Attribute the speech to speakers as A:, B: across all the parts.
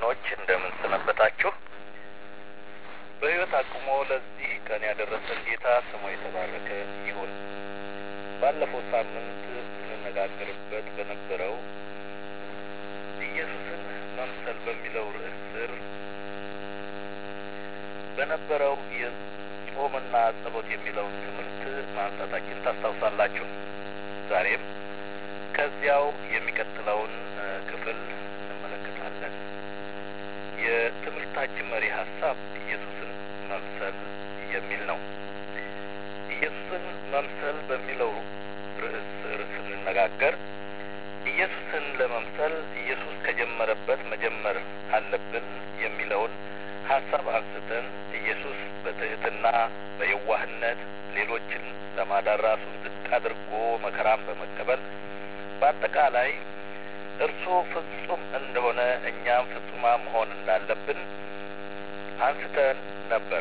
A: ወገኖች እንደምን ሰነበታችሁ? በሕይወት አቁሞ ለዚህ ቀን ያደረሰን ጌታ ስሙ የተባረከ ይሁን። ባለፈው ሳምንት ስንነጋገርበት በነበረው ኢየሱስን መምሰል በሚለው ርዕስ ስር በነበረው የጾምና ጸሎት የሚለውን ትምህርት ማንሳታችን ታስታውሳላችሁ። ዛሬም ከዚያው የሚቀጥለውን ክፍል እንመለከታለን። የትምህርታችን መሪ ሀሳብ ኢየሱስን መምሰል የሚል ነው። ኢየሱስን መምሰል በሚለው ርዕስ ስር ስንነጋገር ኢየሱስን ለመምሰል ኢየሱስ ከጀመረበት መጀመር አለብን የሚለውን ሀሳብ አንስተን ኢየሱስ በትህትና በየዋህነት ሌሎችን ለማዳን ራሱን ዝቅ አድርጎ መከራን በመቀበል በአጠቃላይ እርሱ ፍጹም እንደሆነ እኛም ፍጹማ መሆን እንዳለብን አንስተን ነበር።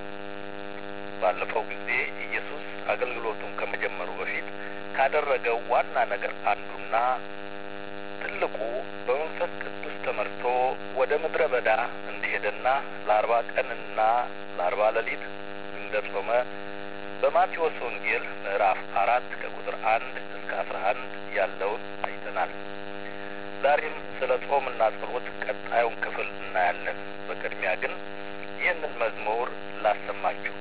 A: ባለፈው ጊዜ ኢየሱስ አገልግሎቱን ከመጀመሩ በፊት ካደረገው ዋና ነገር አንዱና ትልቁ በመንፈስ ቅዱስ ተመርቶ ወደ ምድረ በዳ እንደሄደና ለአርባ ቀንና ለአርባ ሌሊት እንደጾመ በማቴዎስ ወንጌል ምዕራፍ አራት ከቁጥር አንድ እስከ አስራ አንድ ያለውን አይተናል። ዛሬም ስለ ጾምና ጸሎት ቀጣዩን ክፍል እናያለን። በቅድሚያ ግን ይህንን መዝሙር ላሰማችሁ።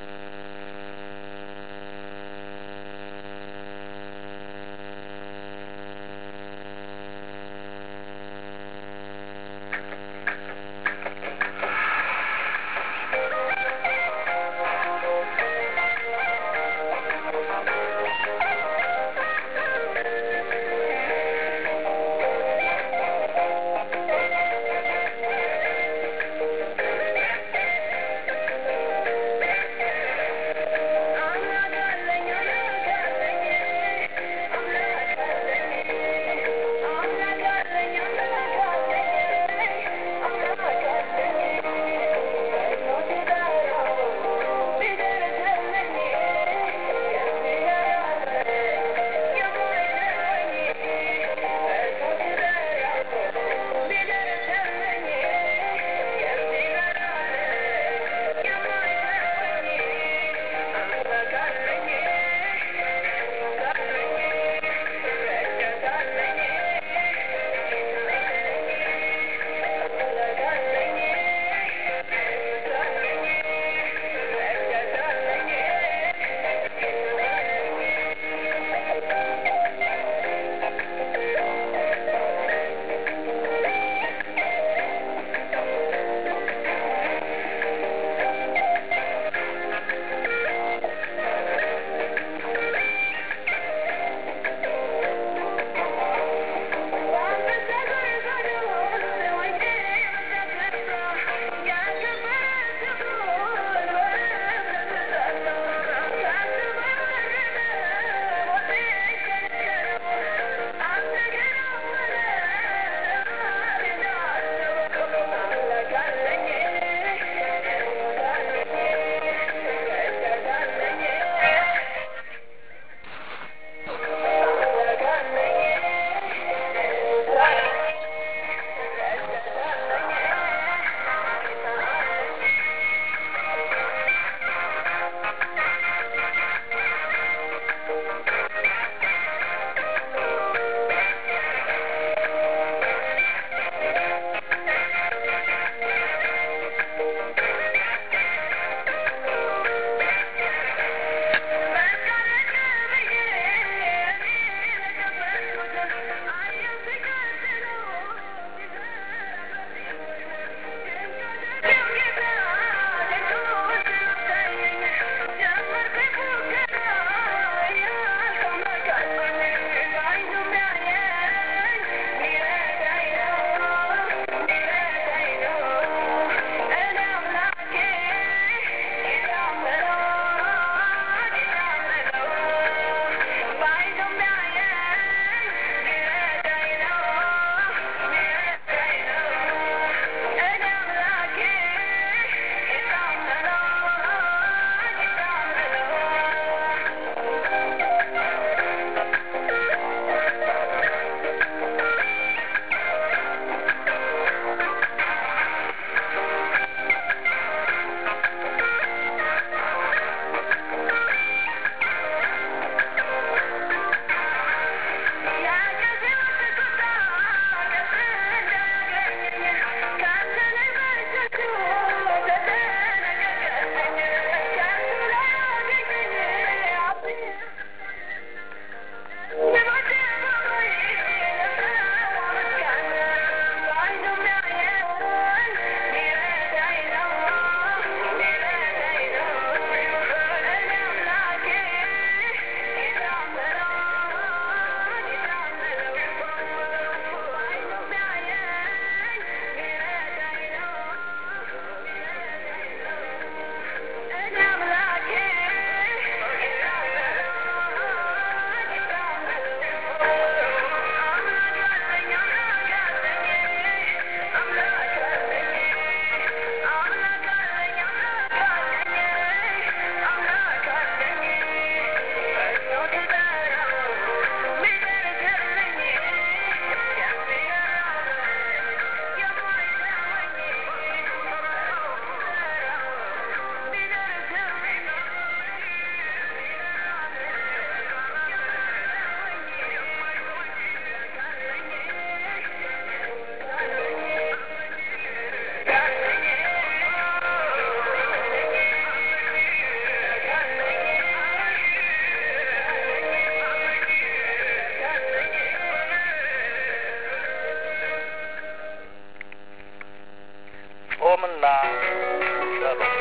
A: ጾምና ጸሎት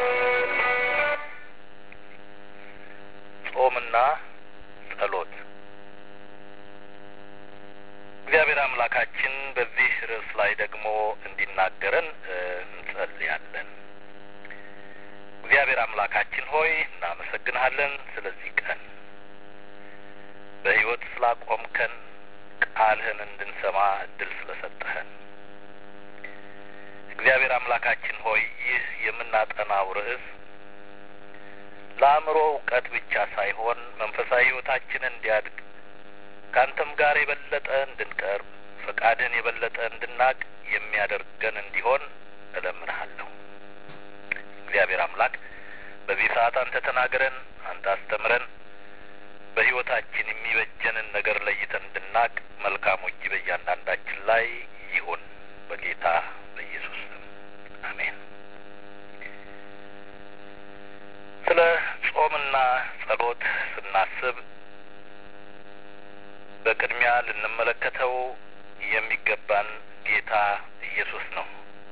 A: ጾምና ጸሎት እግዚአብሔር አምላካችን በዚህ ርዕስ ላይ ደግሞ እንዲናገረን እንጸልያለን። እግዚአብሔር አምላካችን ሆይ እናመሰግንሃለን ስለዚህ ቀን በሕይወት ስላቆምከን ቃልህን እንድንሰማ እድል ስለሰጠህን እግዚአብሔር አምላካችን ሆይ ይህ የምናጠናው ርዕስ ለአእምሮ እውቀት ብቻ ሳይሆን መንፈሳዊ ሕይወታችንን እንዲያድግ ከአንተም ጋር የበለጠ እንድንቀርብ ፈቃድህን የበለጠ እንድናቅ የሚያደርገን እንዲሆን እለምንሃለሁ። እግዚአብሔር አምላክ በዚህ ሰዓት አንተ ተናገረን፣ አንተ አስተምረን፣ በሕይወታችን የሚበጀንን ነገር ለይተን እንድናቅ መልካሙ እጅ በእያንዳንዳችን ላይ ይሁን በጌታ በኢየሱስ ስም አሜን። ስለ ጾምና ጸሎት ስናስብ በቅድሚያ ልንመለከተው የሚገባን ጌታ ኢየሱስ ነው።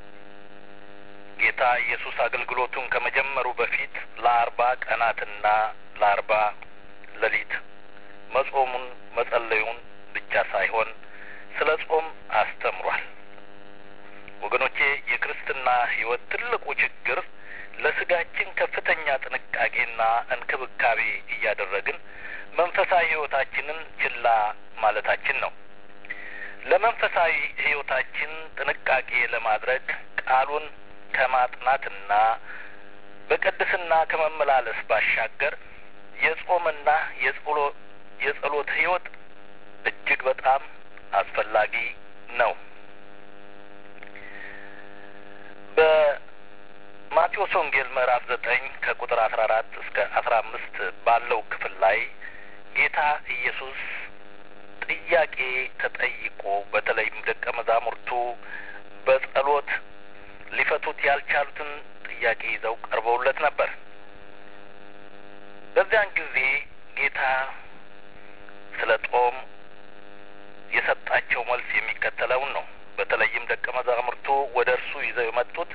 A: ጌታ ኢየሱስ አገልግሎቱን ከመጀመሩ በፊት ለአርባ ቀናትና ለአርባ ሌሊት መጾሙን መጸለዩን ብቻ ሳይሆን ስለ ጾም አስተምሯል። ወገኖቼ የክርስትና ሕይወት ትልቁ ችግር ለስጋችን ከፍተኛ ጥንቃቄና እንክብካቤ እያደረግን መንፈሳዊ ሕይወታችንን ችላ ማለታችን ነው። ለመንፈሳዊ ሕይወታችን ጥንቃቄ ለማድረግ ቃሉን ከማጥናትና በቅድስና ከመመላለስ ባሻገር የጾምና የጸሎት ሕይወት እጅግ በጣም አስፈላጊ ነው። በማቴዎስ ወንጌል ምዕራፍ ዘጠኝ ከቁጥር አስራ አራት እስከ አስራ አምስት ባለው ክፍል ላይ ጌታ ኢየሱስ ጥያቄ ተጠይቆ በተለይም ደቀ መዛሙርቱ በጸሎት ሊፈቱት ያልቻሉትን ጥያቄ ይዘው ቀርበውለት ነበር። በዚያን ጊዜ ጌታ ስለ ጦም የሰጣቸው መልስ የሚከተለውን ነው። በተለይም ደቀ መዛሙርቱ ወደ እርሱ ይዘው የመጡት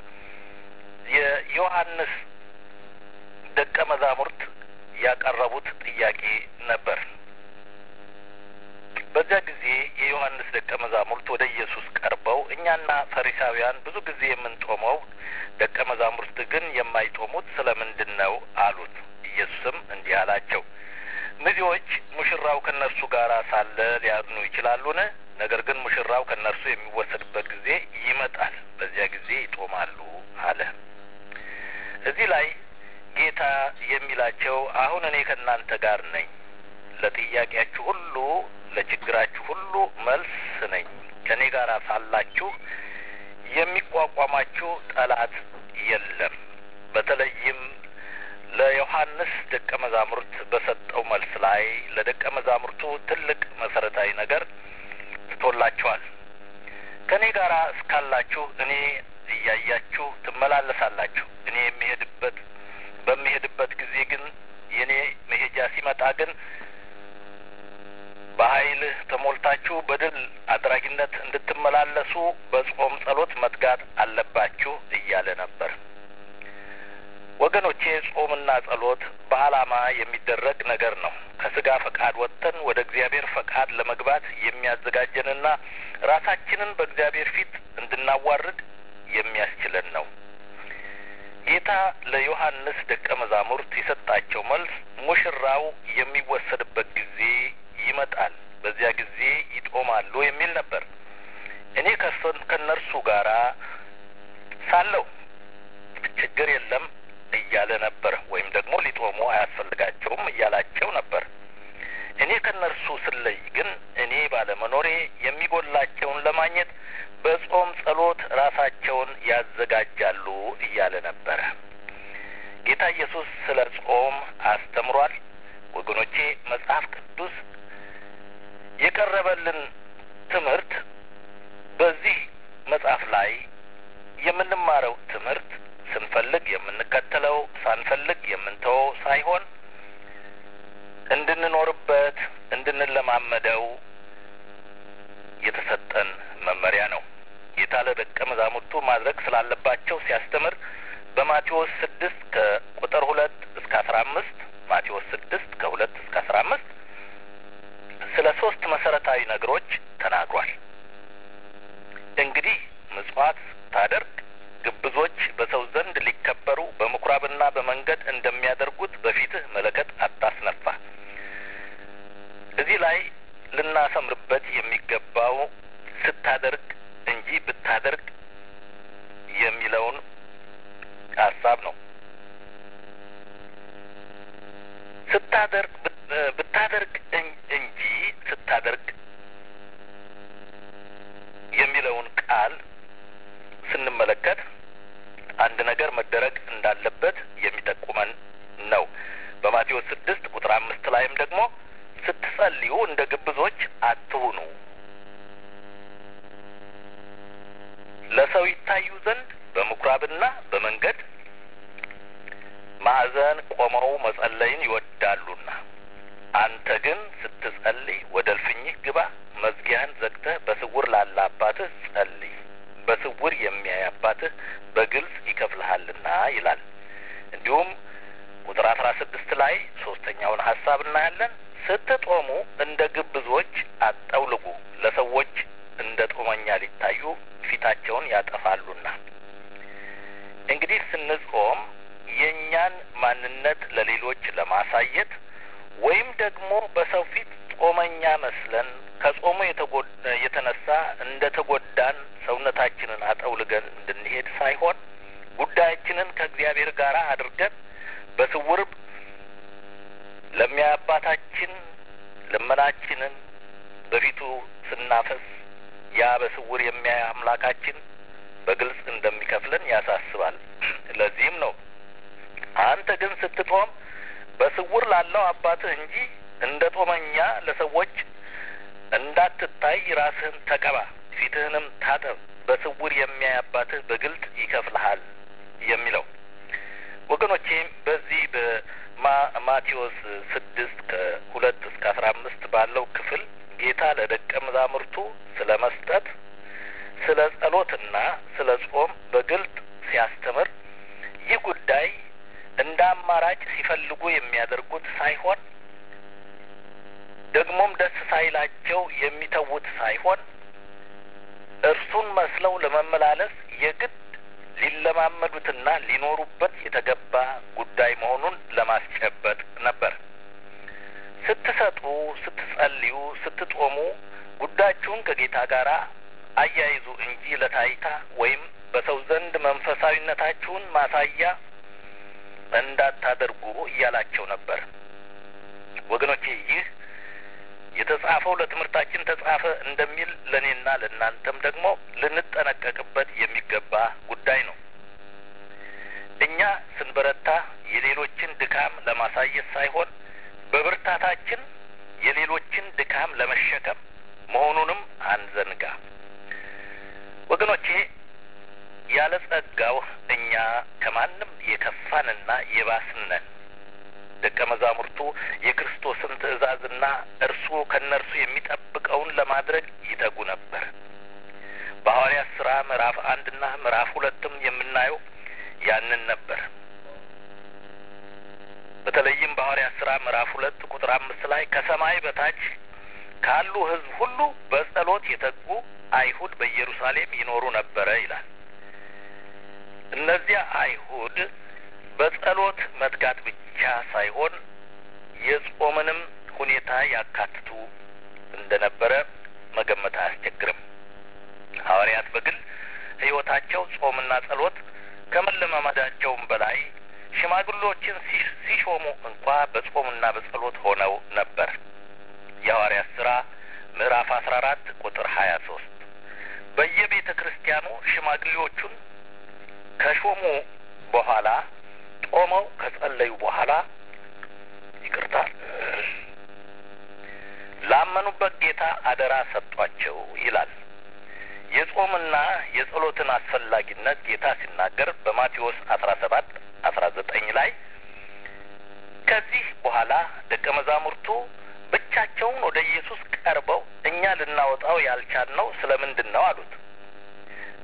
A: የዮሐንስ ደቀ መዛሙርት ያቀረቡት ጥያቄ ነበር። በዚያ ጊዜ የዮሐንስ ደቀ መዛሙርት ወደ ኢየሱስ ቀርበው እኛና ፈሪሳውያን ብዙ ጊዜ የምንጦመው ደቀ መዛሙርት ግን የማይጦሙት ስለ ምንድን ነው አሉት። ኢየሱስም እንዲህ አላቸው፣ ሚዜዎች ሙሽራው ከእነርሱ ጋር ሳለ ሊያዝኑ ይችላሉን? ነገር ግን ሙሽራው ከእነርሱ የሚወሰድበት ጊዜ ይመጣል፣ በዚያ ጊዜ ይጦማሉ አለ። እዚህ ላይ ጌታ የሚላቸው አሁን እኔ ከእናንተ ጋር ነኝ፣ ለጥያቄያችሁ ሁሉ ለችግራችሁ ሁሉ መልስ ነኝ። ከእኔ ጋር ሳላችሁ የሚቋቋማችሁ ጠላት የለም። በተለይም ለዮሐንስ ደቀ መዛሙርት በሰጠው መልስ ላይ ለደቀ መዛሙርቱ ትልቅ መሰረታዊ ነገር ትቶላቸዋል። ከእኔ ጋር እስካላችሁ እኔ እያያችሁ ትመላለሳላችሁ። እኔ የሚሄድበት በሚሄድበት ጊዜ ግን የእኔ መሄጃ ሲመጣ ግን በኃይልህ ተሞልታችሁ በድል አድራጊነት እንድትመላለሱ በጾም ጸሎት መትጋት አለባችሁ እያለ ነበር። ወገኖቼ ጾምና ጸሎት በዓላማ የሚደረግ ነገር ነው። ከስጋ ፈቃድ ወጥተን ወደ እግዚአብሔር ፈቃድ ለመግባት የሚያዘጋጀንና ራሳችንን በእግዚአብሔር ፊት እንድናዋርድ የሚያስችለን ነው። ጌታ ለዮሐንስ ደቀ መዛሙርት የሰጣቸው መልስ ሙሽራው የሚወሰድበት ጊዜ ይመጣል፣ በዚያ ጊዜ ይጦማሉ የሚል ነበር። እኔ ከሰን ከእነርሱ ጋራ ሳለሁ ችግር የለም እያለ ነበር። ወይም ደግሞ ሊጦሙ አያስፈልጋቸውም እያላቸው ነበር። እኔ ከእነርሱ ስለይ ግን እኔ ባለመኖሬ የሚጎላቸውን ለማግኘት በጾም ጸሎት ራሳቸውን ያዘጋጃሉ እያለ ነበረ። ጌታ ኢየሱስ ስለ ጾም አስተምሯል። ወገኖቼ መጽሐፍ ቅዱስ የቀረበልን ትምህርት በዚህ መጽሐፍ ላይ የምንማረው ትምህርት ስንፈልግ የምንከተለው ሳንፈልግ የምንተወው ሳይሆን እንድንኖርበት እንድንለማመደው የተሰጠን መመሪያ ነው። ጌታ ለደቀ መዛሙርቱ ማድረግ ስላለባቸው ሲያስተምር በማቴዎስ ስድስት ከቁጥር ሁለት እስከ አስራ አምስት ማቴዎስ ስድስት ከሁለት እስከ አስራ አምስት ስለ ሶስት መሰረታዊ ነገሮች ተናግሯል። እንግዲህ ምጽዋት ታደርግ ግብዞች በሰው ዘንድ ሊከበሩ በምኩራብና በመንገድ እንደሚያደርጉት በፊትህ መለከት አታስነፋ። እዚህ ላይ ልናሰምርበት የሚገባው ስታደርግ እንጂ ብታደርግ የሚለውን ሀሳብ ነው። ስታደርግ ብታደርግ እንጂ ስታደርግ የሚለውን ቃል ስንመለከት አንድ ነገር መደረግ እንዳለበት የሚጠቁመን ነው። በማቴዎስ ስድስት ቁጥር አምስት ላይም ደግሞ ስትጸልዩ እንደ ግብዞች አትሁኑ፣ ለሰው ይታዩ ዘንድ በምኩራብና በመንገድ ማዕዘን ቆመው መጸለይን ይወዳሉና፣ አንተ ግን ስትጸልይ ወደ እልፍኝህ ግባ፣ መዝጊያህን ዘግተህ በስውር ላለ አባትህ ጸልይ በስውር የሚያይ አባትህ በግልጽ ይከፍልሃልና ይላል። እንዲሁም ቁጥር አስራ ስድስት ላይ ሶስተኛውን ሀሳብ እናያለን። ስትጦሙ እንደ ግብዞች አጠውልጉ፣ ለሰዎች እንደ ጦመኛ ሊታዩ ፊታቸውን ያጠፋሉና። እንግዲህ ስንጾም የእኛን ማንነት ለሌሎች ለማሳየት ወይም ደግሞ በሰው ፊት ጾመኛ መስለን ከጾሙ የተነሳ እንደ ተጎዳን ሰውነታችንን አጠውልገን እንድንሄድ ሳይሆን ጉዳያችንን ከእግዚአብሔር ጋር አድርገን በስውር ለሚያይ አባታችን ልመናችንን በፊቱ ስናፈስ ያ በስውር የሚያይ አምላካችን በግልጽ እንደሚከፍለን ያሳስባል። ለዚህም ነው አንተ ግን ስትጦም በስውር ላለው አባትህ እንጂ እንደ ጦመኛ ለሰዎች እንዳትታይ ራስህን ተቀባ፣ ፊትህንም ታጠብ፣ በስውር የሚያይ አባትህ በግልጽ ይከፍልሃል የሚለው ወገኖቼ በዚህ በማቴዎስ ስድስት ከሁለት እስከ አስራ አምስት ባለው ክፍል ጌታ ለደቀ መዛሙርቱ ስለ መስጠት፣ ስለ ጸሎትና ስለ ጾም በግልጥ ሲያስተምር ይህ ጉዳይ እንደ አማራጭ ሲፈልጉ የሚያደርጉት ሳይሆን ደግሞም ደስ ሳይላቸው የሚተዉት ሳይሆን እርሱን መስለው ለመመላለስ የግድ ሊለማመዱትና ሊኖሩበት የተገባ ጉዳይ መሆኑን ለማስጨበጥ ነበር። ስትሰጡ፣ ስትጸልዩ፣ ስትጦሙ ጉዳያችሁን ከጌታ ጋር አያይዙ እንጂ ለታይታ ወይም በሰው ዘንድ መንፈሳዊነታችሁን ማሳያ እንዳታደርጉ እያላቸው ነበር። ወገኖቼ ይህ የተጻፈው ለትምህርታችን ተጻፈ እንደሚል ለእኔና ለእናንተም ደግሞ ልንጠነቀቅበት የሚገባ ጉዳይ ነው። እኛ ስንበረታ የሌሎችን ድካም ለማሳየት ሳይሆን በብርታታችን የሌሎችን ድካም ለመሸከም መሆኑንም አንዘንጋ። ወገኖቼ ያለ ጸጋው እኛ ከማንም የከፋንና የባስነን። ደቀ መዛሙርቱ የክርስቶስን ትእዛዝና እርሱ ከእነርሱ የሚጠብቀውን ለማድረግ ይተጉ ነበር። በሐዋርያት ሥራ ምዕራፍ አንድና ምዕራፍ ሁለትም የምናየው ያንን ነበር። በተለይም በሐዋርያት ሥራ ምዕራፍ ሁለት ቁጥር አምስት ላይ ከሰማይ በታች ካሉ ሕዝብ ሁሉ በጸሎት የተጉ አይሁድ በኢየሩሳሌም ይኖሩ ነበረ ይላል። እነዚያ አይሁድ በጸሎት መትጋት ብቻ ሳይሆን የጾምንም ሁኔታ ያካትቱ እንደነበረ መገመት አያስቸግርም። ሐዋርያት በግል ሕይወታቸው ጾምና ጸሎት ከመለማመዳቸውም በላይ ሽማግሎችን ሲሾሙ እንኳ በጾምና በጸሎት ሆነው ነበር። የሐዋርያት ሥራ ምዕራፍ አስራ አራት ቁጥር ሀያ ሶስት በየቤተ ክርስቲያኑ ሽማግሌዎቹን ከሾሙ በኋላ ጾመው ከጸለዩ በኋላ ይቅርታ ላመኑበት ጌታ አደራ ሰጧቸው ይላል። የጾምና የጸሎትን አስፈላጊነት ጌታ ሲናገር በማቴዎስ አስራ ሰባት አስራ ዘጠኝ ላይ ከዚህ በኋላ ደቀ መዛሙርቱ ብቻቸውን ወደ ኢየሱስ ቀርበው እኛ ልናወጣው ያልቻልነው ስለ ምንድን ነው አሉት።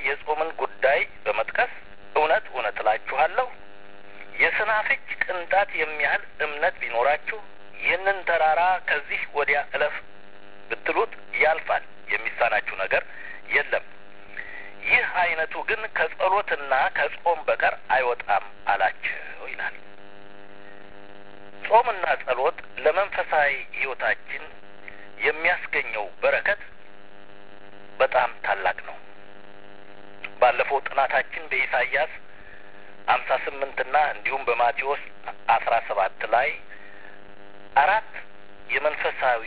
A: የጾምን ጉዳይ በመጥቀስ እውነት እውነት እላችኋለሁ የሰናፍጭ ቅንጣት የሚያህል እምነት ቢኖራችሁ ይህንን ተራራ ከዚህ ወዲያ እለፍ ብትሉት ያልፋል፣ የሚሳናችሁ ነገር የለም። ይህ አይነቱ ግን ከጸሎትና ከጾም በቀር አይወጣም አላቸው ይላል። ጾምና ጸሎት ለመንፈሳዊ ሕይወታችን የሚያስገኘው በረከት በጣም ታላቅ ነው። ባለፈው ጥናታችን በኢሳይያስ አምሳ ስምንትና እንዲሁም በማቴዎስ አስራ ሰባት ላይ አራት የመንፈሳዊ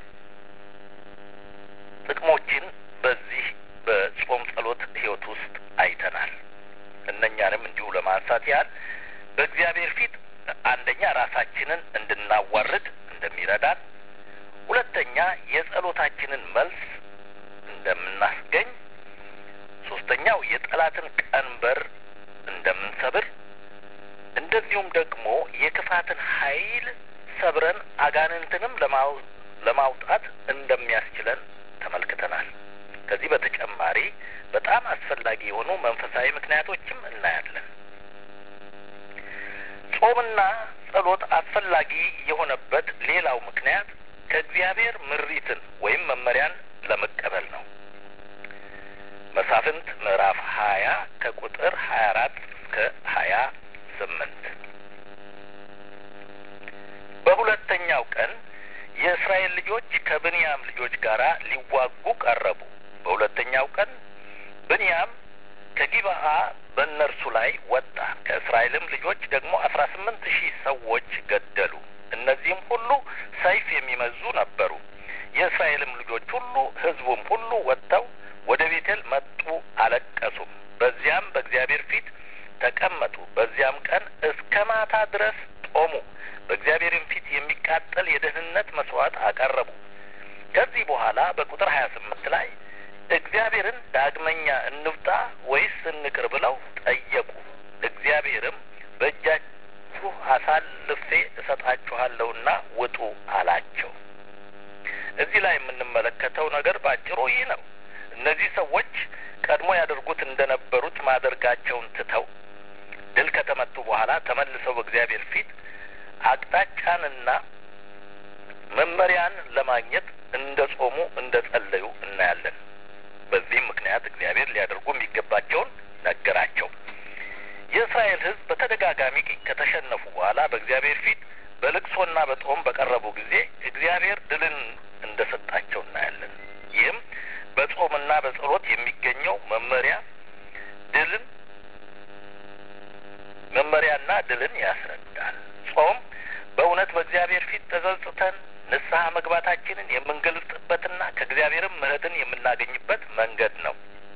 A: ጥቅሞችን በዚህ በጾም ጸሎት ህይወት ውስጥ አይተናል። እነኛንም እንዲሁ ለማንሳት ያህል በእግዚአብሔር ፊት አንደኛ ራሳችንን እንድናዋርድ እንደሚረዳን፣ ሁለተኛ የጸሎታችንን መልስ እንደምናስገኝ፣ ሶስተኛው የጠላትን ቀንበር እንደምንሰብር፣ እንደዚሁም ደግሞ የክፋትን ኃይል ሰብረን አጋንንትንም ለማውጣት እንደሚያስችለን ተመልክተናል። ከዚህ በተጨማሪ በጣም አስፈላጊ የሆኑ መንፈሳዊ ምክንያቶችም እናያለን። ጾምና ጸሎት አስፈላጊ የሆነበት ሌላው ምክንያት ከእግዚአብሔር ምሪትን ወይም መመሪያን ለመቀበል ነው። መሳፍንት ምዕራፍ ሀያ ከቁጥር ሀያ አራት እስከ ሀያ ስምንት በሁለተኛው ቀን የእስራኤል ልጆች ከብንያም ልጆች ጋር ሊዋጉ ቀረቡ። በሁለተኛው ቀን ብንያም ከጊብአ በእነርሱ ላይ ወጣ። ከእስራኤልም ልጆች ደግሞ አስራ ስምንት ሺህ ሰዎች ገደሉ። እነዚህም ሁሉ ሰይፍ የሚመዙ ነበሩ። የእስራኤልም ልጆች ሁሉ ሕዝቡም ሁሉ ወጥተው ወደ ቤቴል መጡ፣ አለቀሱም። በዚያም በእግዚአብሔር ፊት ተቀመጡ። በዚያም ቀን እስከ ማታ ድረስ ጦሙ። በእግዚአብሔርም ፊት የሚቃጠል የደህንነት መስዋዕት አቀረቡ። ከዚህ በኋላ በቁጥር ሀያ ስምንት ላይ እግዚአብሔርን ዳግመኛ እንውጣ ወይስ እንቅር ብለው ጠየቁ። እግዚአብሔርም በእጃችሁ አሳልፌ እሰጣችኋለሁና ውጡ አላቸው። እዚህ ላይ የምንመለከተው ነገር ባጭሩ ይህ ነው። እነዚህ ሰዎች ቀድሞ ያደርጉት እንደነበሩት ማደርጋቸውን ትተው ድል ከተመቱ በኋላ ተመልሰው በእግዚአብሔር ፊት አቅጣጫንና መመሪያን ለማግኘት እንደ ጾሙ እንደ ጸለዩ እናያለን። በዚህም ምክንያት እግዚአብሔር ሊያደርጉ የሚገባቸውን ነገራቸው። የእስራኤል ሕዝብ በተደጋጋሚ ከተሸነፉ በኋላ በእግዚአብሔር ፊት በልቅሶና በጦም በቀረቡ ጊዜ እግዚአብሔር ድልን እንደ ሰጣቸው እናያለን። ይህም በጾምና በጸሎት የሚገኘው መመሪያ ድልን መመሪያና ድልን ያስረዳል። ጾም በእውነት በእግዚአብሔር ፊት ተጸጽተን ንስሐ መግባታችንን የምንገልጽበትና ከእግዚአብሔርም ምሕረትን የምናገኝበት መንገድ ነው።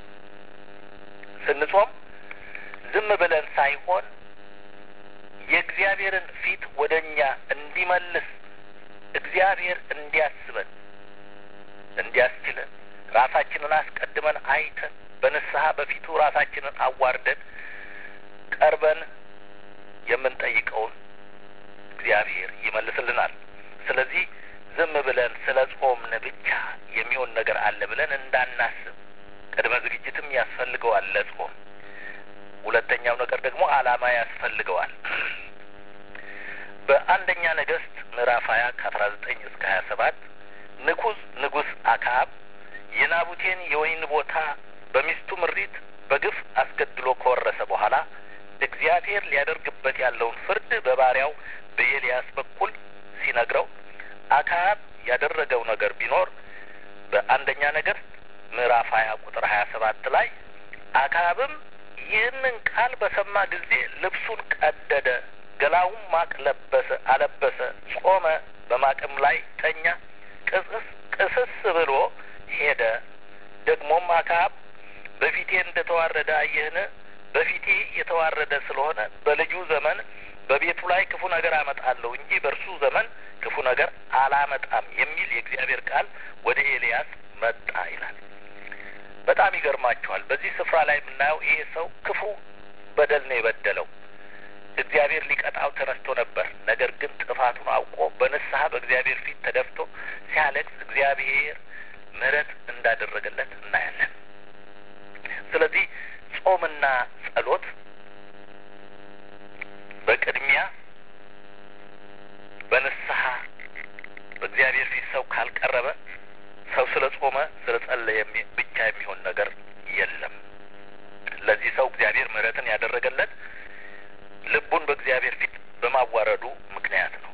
A: ስንጾም ዝም ብለን ሳይሆን የእግዚአብሔርን ፊት ወደ እኛ እንዲመልስ እግዚአብሔር እንዲያስበን እንዲያስችለን ራሳችንን አስቀድመን አይተን በንስሐ በፊቱ ራሳችንን አዋርደን ቀርበን የምንጠይቀውን እግዚአብሔር ይመልስልናል። ስለዚህ ዝም ብለን ስለ ጾምን ብቻ የሚሆን ነገር አለ ብለን እንዳናስብ ቅድመ ዝግጅትም ያስፈልገዋል ለጾም። ሁለተኛው ነገር ደግሞ ዓላማ ያስፈልገዋል። በአንደኛ ነገሥት ምዕራፍ ሀያ ከአስራ ዘጠኝ እስከ ሀያ ሰባት ንጉስ ንጉስ አክዓብ የናቡቴን የወይን ቦታ በሚስቱ ምሪት በግፍ አስገድሎ ከወረሰ በኋላ እግዚአብሔር ሊያደርግበት ያለውን ፍርድ በባሪያው በኤልያስ በኩል ሲነግረው አክዓብ ያደረገው ነገር ቢኖር በአንደኛ ነገሥት ምዕራፍ ሀያ ቁጥር ሀያ ሰባት ላይ አክዓብም ይህንን ቃል በሰማ ጊዜ ልብሱን ቀደደ፣ ገላውም ማቅ ለበሰ አለበሰ፣ ጾመ፣ በማቅም ላይ ተኛ፣ ቅስስ ቅስስ ብሎ ሄደ። ደግሞም አክዓብ በፊቴ እንደ ተዋረደ አየህን? በፊቴ የተዋረደ ስለሆነ በልጁ ዘመን በቤቱ ላይ ክፉ ነገር አመጣለሁ እንጂ በእርሱ ዘመን ክፉ ነገር አላመጣም የሚል የእግዚአብሔር ቃል ወደ ኤልያስ መጣ ይላል። በጣም ይገርማችኋል። በዚህ ስፍራ ላይ የምናየው ይሄ ሰው ክፉ በደል ነው የበደለው። እግዚአብሔር ሊቀጣው ተነስቶ ነበር። ነገር ግን ጥፋቱን አውቆ በንስሐ በእግዚአብሔር ፊት ተደፍቶ ሲያለቅስ እግዚአብሔር ምሕረት እንዳደረገለት እናያለን። ስለዚህ ጾምና ጸሎት በቅድሚያ በንስሐ በእግዚአብሔር ፊት ሰው ካልቀረበ ሰው ስለ ጾመ ስለ ጸለየ ብቻ የሚሆን ነገር የለም። ለዚህ ሰው እግዚአብሔር ምሕረትን ያደረገለት ልቡን በእግዚአብሔር ፊት በማዋረዱ ምክንያት ነው።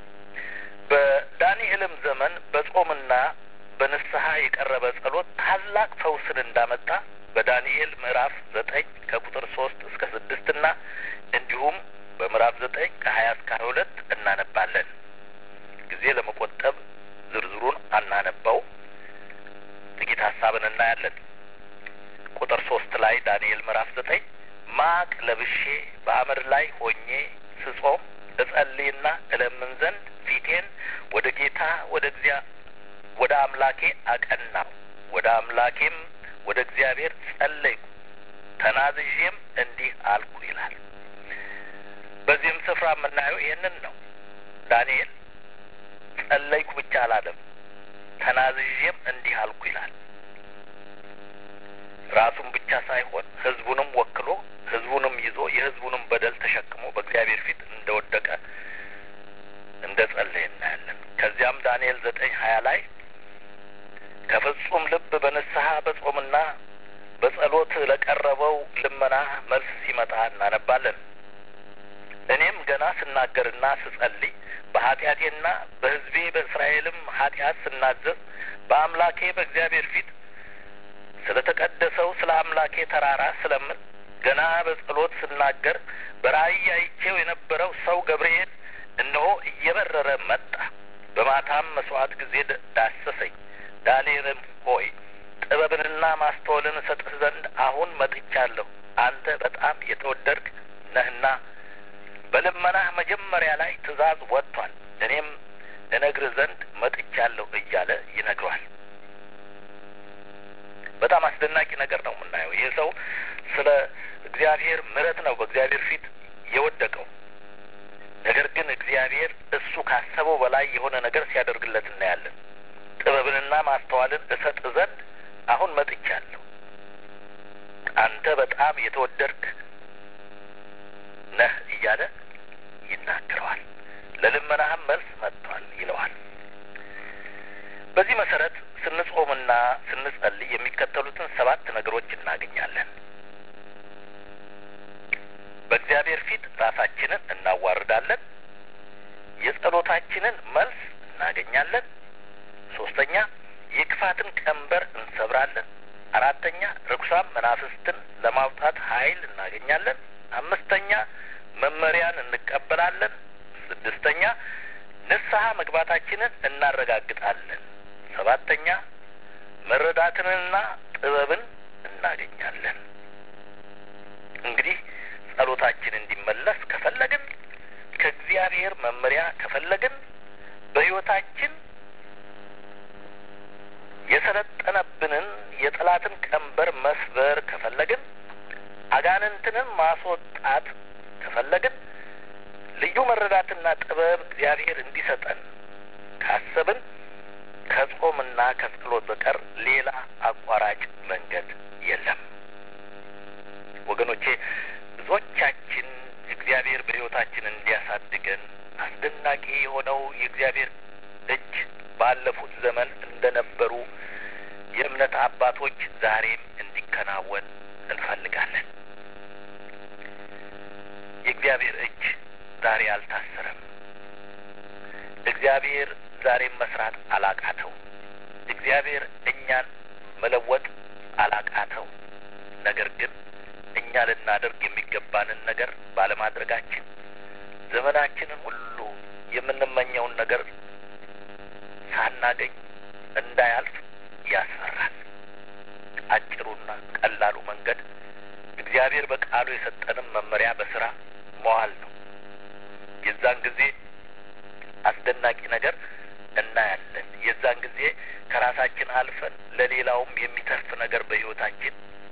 A: በዳንኤልም ዘመን በጾምና በንስሐ የቀረበ ጸሎት ታላቅ ፈውስን እንዳመጣ በዳንኤል ምዕራፍ ዘጠኝ ከቁጥር ሶስት እስከ ስድስት እና እንዲሁም በምዕራፍ ዘጠኝ ከሀያ እስከ ሀያ ሁለት እናነባለን። ጊዜ ለመቆጠብ ዝርዝሩን አናነባው፣ ጥቂት ሀሳብን እናያለን። ቁጥር ሶስት ላይ ዳንኤል ምዕራፍ ዘጠኝ ማቅ ለብሼ በአመድ ላይ ሆኜ ስጾም እጸልይና እለምን ዘንድ ፊቴን ወደ ጌታ ወደ እግዚአ ወደ አምላኬ አቀናው ወደ አምላኬም ወደ እግዚአብሔር ጸለይኩ ተናዝዤም እንዲህ አልኩ ይላል። በዚህም ስፍራ የምናየው ይህንን ነው። ዳንኤል ጸለይኩ ብቻ አላለም፣ ተናዝዤም እንዲህ አልኩ ይላል። ራሱን ብቻ ሳይሆን ሕዝቡንም ወክሎ ሕዝቡንም ይዞ የሕዝቡንም በደል ተሸክሞ በእግዚአብሔር ፊት እንደወደቀ እንደ ጸለየ እናያለን። ከዚያም ዳንኤል ዘጠኝ ሀያ ላይ ከፍጹም ልብ በንስሐ በጾምና በጸሎት ለቀረበው ልመና መልስ ሲመጣ እናነባለን። እኔም ገና ስናገርና ስጸልይ በኃጢአቴና በሕዝቤ በእስራኤልም ኃጢአት ስናዘዝ በአምላኬ በእግዚአብሔር ፊት ስለ ተቀደሰው ስለ አምላኬ ተራራ ስለምን ገና በጸሎት ስናገር በራእይ አይቼው የነበረው ሰው ገብርኤል እነሆ እየበረረ መጣ። በማታም መስዋዕት ጊዜ ዳሰሰኝ። ዳንኤልም ሆይ ጥበብንና ማስተዋልን እሰጥህ ዘንድ አሁን መጥቻለሁ። አንተ በጣም የተወደድክ ነህና በልመናህ መጀመሪያ ላይ ትእዛዝ ወጥቷል። እኔም እነግርህ ዘንድ መጥቻለሁ እያለ ይነግሯል። በጣም አስደናቂ ነገር ነው የምናየው። ይህ ሰው ስለ እግዚአብሔር ምሕረት ነው በእግዚአብሔር ፊት የወደቀው። ነገር ግን እግዚአብሔር እሱ ካሰበው በላይ የሆነ ነገር ሲያደርግለት እናያለን። ጥበብንና ማስተዋልን እሰጥ ዘንድ አሁን መጥቻለሁ። አንተ በጣም የተወደድክ ነህ እያለ ይናገረዋል። ለልመናህም መልስ መጥቷል ይለዋል። በዚህ መሰረት ስንጾምና ስንጸልይ የሚከተሉትን ሰባት ነገሮች እናገኛለን። በእግዚአብሔር ፊት ራሳችንን እናዋርዳለን። የጸሎታችንን መልስ እናገኛለን። ሶስተኛ የክፋትን ቀንበር እንሰብራለን። አራተኛ ርኩሳን መናፍስትን ለማውጣት ኃይል እናገኛለን። አምስተኛ መመሪያን እንቀበላለን። ስድስተኛ ንስሐ መግባታችንን እናረጋግጣለን። ሰባተኛ መረዳትንና ጥበብን እናገኛለን። እንግዲህ ጸሎታችን እንዲመለስ ከፈለግን ከእግዚአብሔር መመሪያ ከፈለግን በሕይወታችን የሰለጠነብንን የጠላትን ቀንበር መስበር ከፈለግን አጋንንትንም ማስወጣት ከፈለግን ልዩ መረዳትና ጥበብ እግዚአብሔር እንዲሰጠን ካሰብን ከጾምና ከጸሎት በቀር ሌላ አቋራጭ መንገድ የለም። ወገኖቼ ብዙዎቻችን እግዚአብሔር በሕይወታችን እንዲያሳድገን አስደናቂ የሆነው የእግዚአብሔር እጅ ባለፉት ዘመን እንደነበሩ የእምነት አባቶች ዛሬም እንዲከናወን እንፈልጋለን። የእግዚአብሔር እጅ ዛሬ አልታሰረም። እግዚአብሔር ዛሬም መስራት አላቃተው። እግዚአብሔር እኛን መለወጥ አላቃተው። ነገር ግን እኛ ልናደርግ የሚገባንን ነገር ባለማድረጋችን ዘመናችንን ሁሉ የምንመኘውን ነገር ሳናገኝ እንዳያልፍ ያስፈራል። አጭሩና ቀላሉ መንገድ እግዚአብሔር በቃሉ የሰጠንም መመሪያ በስራ መዋል ነው። የዛን ጊዜ አስደናቂ ነገር እናያለን። የዛን ጊዜ ከራሳችን አልፈን ለሌላውም የሚተርፍ ነገር በሕይወታችን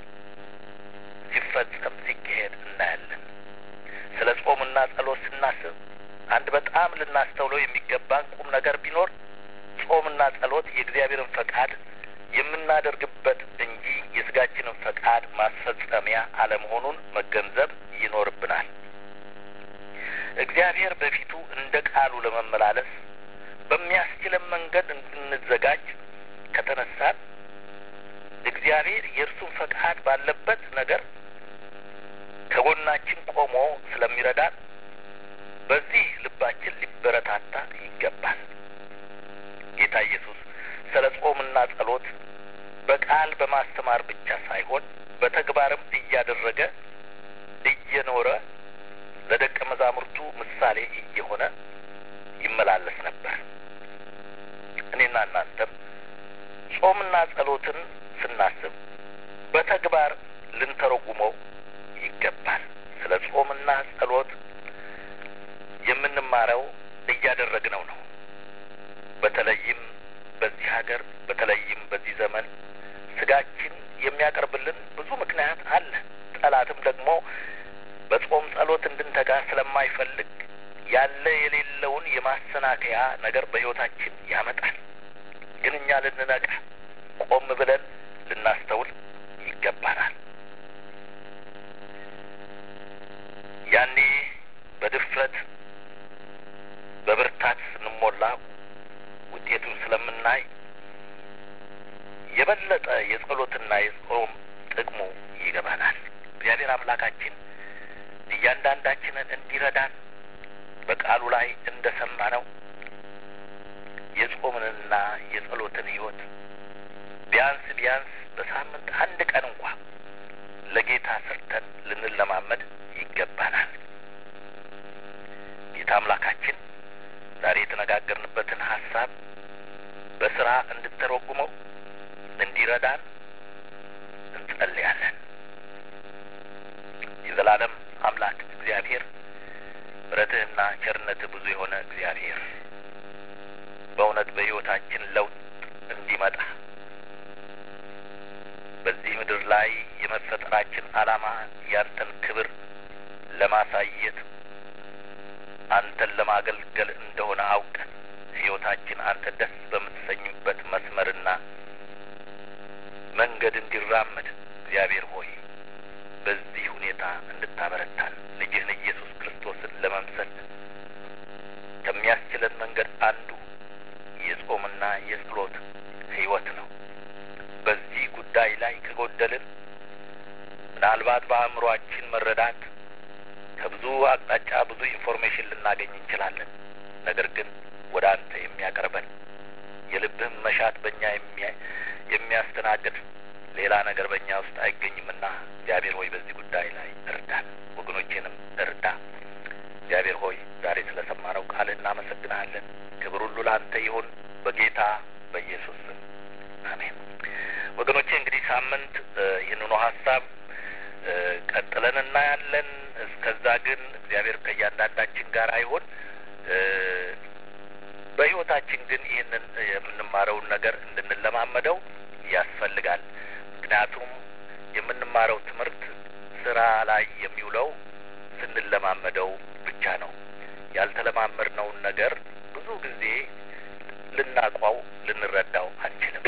A: ሲፈጸም ሲካሄድ እናያለን። ስለ ጾምና ጸሎት ስናስብ አንድ በጣም ልናስተውለው የሚገባን ቁም ነገር ቢኖር ጾምና ጸሎት የእግዚአብሔርን ፈቃድ የምናደርግበት እንጂ የስጋችንን ፈቃድ ማስፈጸሚያ አለመሆኑን መገንዘብ ይኖርብናል። እግዚአብሔር በፊቱ እንደ ቃሉ ለመመላለስ በሚያስችለን መንገድ እንድንዘጋጅ ከተነሳን እግዚአብሔር የእርሱን ፈቃድ ባለበት ነገር ከጎናችን ቆሞ ስለሚረዳን በዚህ ልባችን ሊበረታታ ይገባል። ጌታ ኢየሱስ ስለ ጾምና ጸሎት በቃል በማስተማር ብቻ ሳይሆን በተግባርም እያደረገ እየኖረ ለደቀ መዛሙርቱ ምሳሌ እየሆነ ይመላለስ ነበር። እኔና እናንተም ጾምና ጸሎትን ስናስብ በተግባር ልንተረጉመው ይገባል። ስለ ጾምና ጸሎት የምንማረው እያደረግነው ነው። በተለይም በዚህ ሀገር በተለይም በዚህ ዘመን ስጋችን የሚያቀርብልን ብዙ ምክንያት አለ። ጠላትም ደግሞ በጾም ጸሎት እንድንተጋ ስለማይፈልግ ያለ የሌለውን የማሰናከያ ነገር በሕይወታችን ያመጣል። ግን እኛ ልንነቃ ቆም ብለን ልናስተውል ይገባናል። ያኔ በድፍረት በብርታት ስንሞላ ውጤቱን ስለምናይ የበለጠ የጸሎትና የጾም ጥቅሙ ይገባናል። እግዚአብሔር አምላካችን እያንዳንዳችንን እንዲረዳን በቃሉ ላይ እንደ ሰማነው የጾምንና የጸሎትን ሕይወት ቢያንስ ቢያንስ በሳምንት አንድ ቀን እንኳ ለጌታ ሰርተን ልንለማመድ ይገባናል። ጌታ አምላካችን ዛሬ የተነጋገርንበትን ሀሳብ በስራ እንድተረጉመው እንዲረዳን እንጸልያለን። የዘላለም አምላክ እግዚአብሔር ምሕረትህና ቸርነትህ ብዙ የሆነ እግዚአብሔር በእውነት በሕይወታችን ለውጥ እንዲመጣ በዚህ ምድር ላይ የመፈጠራችን ዓላማ ያንተን ክብር ለማሳየት አንተን ለማገልገል እንደሆነ አውቀን ሕይወታችን አንተ ደስ በምትሰኝበት መስመርና መንገድ እንዲራመድ እግዚአብሔር ሆይ በዚህ ሁኔታ እንድታበረታን ልጅህን ኢየሱስ ክርስቶስን ለመምሰል ከሚያስችለን መንገድ አንዱ የጾምና የጸሎት ሕይወት ነው። በዚህ ጉዳይ ላይ ከጎደልን ምናልባት በአእምሮአችን መረዳት ከብዙ አቅጣጫ ብዙ ኢንፎርሜሽን ልናገኝ እንችላለን። ነገር ግን ወደ አንተ የሚያቀርበን የልብህም መሻት በእኛ የሚያስተናግድ ሌላ ነገር በእኛ ውስጥ አይገኝምና እግዚአብሔር ሆይ በዚህ ጉዳይ ላይ እርዳን፣ ወገኖቼንም እርዳ። እግዚአብሔር ሆይ ዛሬ ስለ ሰማነው ቃል እናመሰግናለን። ክብር ሁሉ ለአንተ ይሁን በጌታ በኢየሱስ ስም አሜን። ወገኖቼ እንግዲህ ሳምንት ይህንኑ ሀሳብ ቀጥለን እናያለን። እስከዛ ግን እግዚአብሔር ከእያንዳንዳችን ጋር አይሆን። በሕይወታችን ግን ይህንን የምንማረውን ነገር እንድንለማመደው ያስፈልጋል። ምክንያቱም የምንማረው ትምህርት ስራ ላይ የሚውለው ስንለማመደው ብቻ ነው። ያልተለማመድነውን ነገር ብዙ ጊዜ ልናቋው ልንረዳው አንችልም።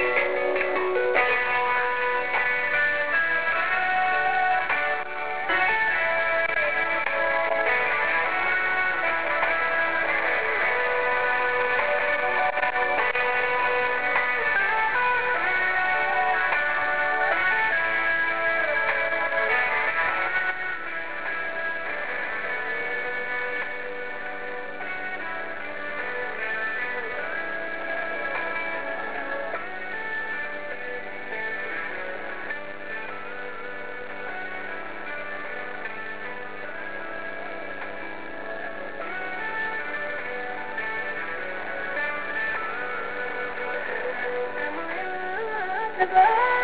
B: Goodbye.